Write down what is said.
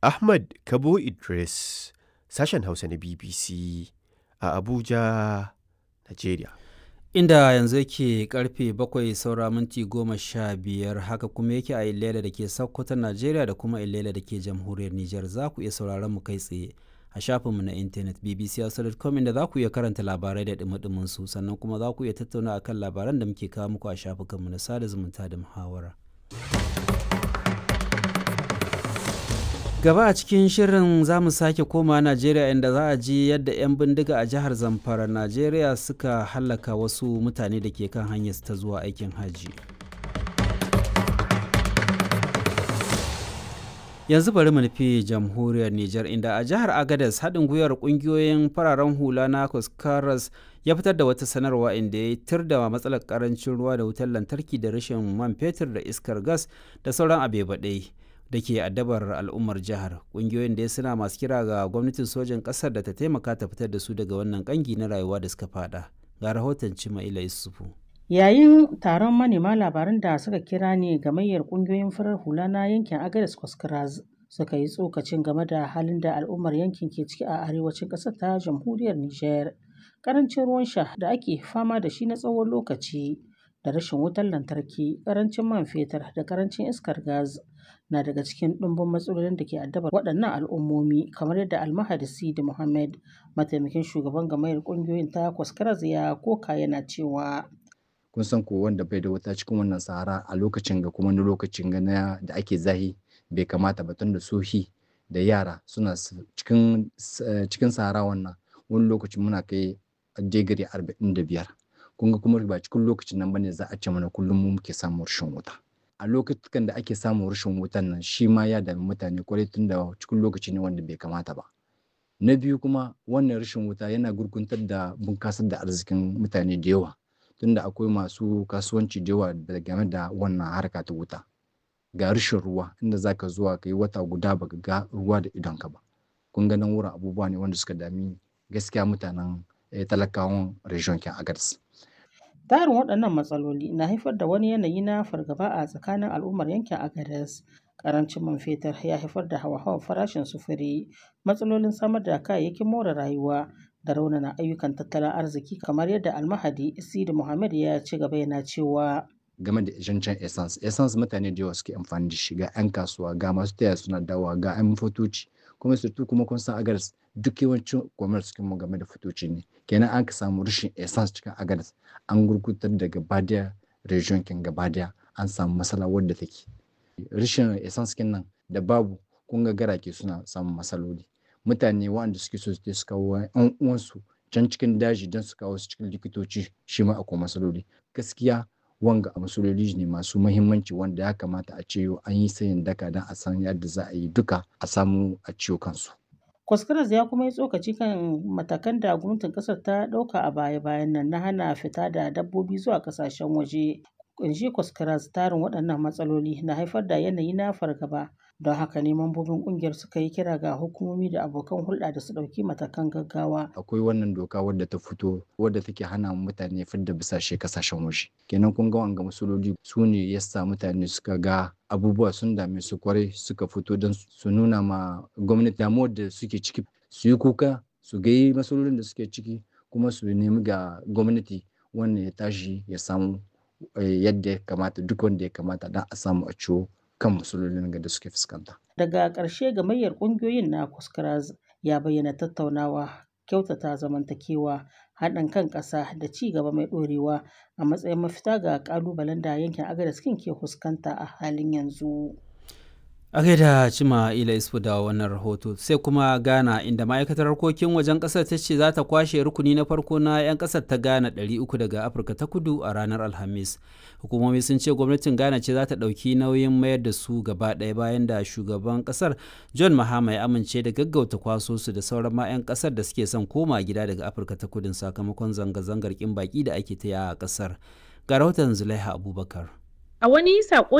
Ahmad Kabo Idris, sashen Hausa na BBC a Abuja, Najeriya. Inda yanzu yake karfe bakwai saura minti goma sha biyar haka kuma yake a Ilela da ke Sokoto Najeriya da kuma Ilela da ke jamhuriyar Nijar za ku iya sauraron mu kai tsaye a shafinmu na intanet bbc.com inda za ku iya karanta labarai da dumi su sannan kuma za ku iya tattauna akan labaran da muke kawo muku a shafukanmu na sada zumunta da muhawara. gaba a cikin shirin za mu sake koma najeriya inda za a ji yadda 'yan bindiga a jihar zamfara najeriya suka hallaka wasu mutane da ke kan hanyar ta zuwa aikin hajji yanzu bari mu nufi jamhuriyar niger inda a jihar agadas haɗin gwiwar ƙungiyoyin fararen hula na kuskaras ya fitar da wata sanarwa inda ya tir da matsalar karancin ruwa da wutar lantarki da rashin man fetur da iskar gas da sauran abebaɗai da ke addabar al'ummar jihar ƙungiyoyin da suna masu kira ga gwamnatin sojan ƙasar da ta taimaka ta fitar da su daga wannan ƙangi na rayuwa da suka fada ga rahoton cimaila isufu yayin taron manema labaran da suka kira ne gamayyar ƙungiyoyin farar hula na yankin agadas kwaskras suka yi tsokacin game da halin da al'ummar yankin ke ciki a arewacin ƙasar ta jamhuriyar niger ƙarancin ruwan sha da ake fama da shi na tsawon lokaci da rashin wutar lantarki ƙarancin man fetur da ƙarancin iskar gas na daga cikin ɗumbin matsalolin da ke addabar waɗannan al'ummomi kamar yadda almahadi sidi muhammad mataimakin shugaban gamayar ƙungiyoyin ta kwaskaraz ya koka yana cewa kun san ko wanda bai da wuta cikin wannan sahara a lokacin ga kuma wani lokacin ga na da ake zahi bai kamata ba tunda sohi da yara suna cikin cikin sahara wannan wani lokaci muna kai digiri arba'in da biyar kun ga kuma ba cikin lokacin nan bane za a ce mana kullum mu muke samun rashin wuta a lokacin da ake samun rashin wutan nan shi ma ya dami mutane kwarai tun da cikin lokaci ne wanda bai kamata ba na biyu kuma wannan rashin wuta yana gurguntar da bunkasar da arzikin mutane da yawa tunda akwai masu kasuwanci da yawa game da wannan harka ta wuta ga rashin ruwa inda zaka zuwa ka yi wata guda baka ga ruwa da idonka ba kun ga nan wurin abubuwa ne wanda suka dami gaskiya mutanen talakawan region kin agadas Tarin waɗannan matsaloli na haifar da wani yanayi na fargaba a tsakanin al'ummar yankin Agadez. Karancin man fetur ya haifar da hawa-hawan farashin sufuri, matsalolin samar da kayayyakin more rayuwa da raunana ayyukan tattalin arziki kamar yadda almahadi Isidi Muhammad ya ci gaba yana cewa game da zancen essence essence mutane da yawa suke amfani da shi ga 'yan kasuwa ga masu taya suna dawa ga 'yan fotoci kuma surtu kuma kun san agadas duk yawancin commerce mu game da fotoci ne kenan an ka samu rashin essence cikin agadas an gurgutar da gabadaya region kin gabadaya an samu matsala wadda take rashin essence kin nan da babu kun ga garake suna samun matsaloli mutane waɗanda suke so su kawo 'yan uwansu can cikin daji don su kawo su cikin likitoci shi ma akwai matsaloli gaskiya wanga a matsaloli ne masu mahimmanci wanda ya kamata a ce an yi sayin daka don a san yadda za a yi duka a samu a ciwo kansu. Kwaskaras ya kuma yi tsokaci kan matakan da gwamnatin kasar ta ɗauka a baya-bayan nan na hana fita da dabbobi zuwa ƙasashen waje. Kunshi Kwaskaras tarin waɗannan matsaloli na haifar da yanayi na fargaba don haka ne mambobin ƙungiyar suka yi kira ga hukumomi da abokan hulɗa da su ɗauki matakan gaggawa. Akwai wannan doka wadda ta fito wadda take hana mutane fidda bisashe kasashen waje. Kenan kun ga wanga masololi su ne yasa mutane suka ga abubuwa sun dame su kwarai suka fito don su nuna ma gwamnati damuwar da suke ciki su yi kuka su ga masololin da suke ciki kuma su nemi ga gwamnati wannan ya tashi ya samu yadda ya kamata duk wanda ya kamata don a samu a ciwo kan matsalolin da suke fuskanta. Daga ƙarshe gamayyar ƙungiyoyin na Kuskaraz ya bayyana tattaunawa, kyautata zamantakewa, haɗin kan ƙasa da ci gaba mai ɗorewa a matsayin mafita ga ƙalubalen da yankin Agadez ke fuskanta a halin yanzu. a gaida cima ila isfu da wannan rahoto sai kuma ghana inda ma'aikatar harkokin wajen kasar ta ce za ta kwashe rukuni na farko na 'yan kasar ta ghana 300 daga afirka ta kudu a ranar alhamis hukumomi sun ce gwamnatin ghana ce za ta ɗauki nauyin mayar da su gaba ɗaya bayan da shugaban kasar john mahama ya amince da gaggauta kwaso su da sauran ma 'yan kasar da suke son koma gida daga afirka ta kudin sakamakon zanga-zangar kin baki da ake ta a kasar ga rahoton zulaiha abubakar A wani saƙo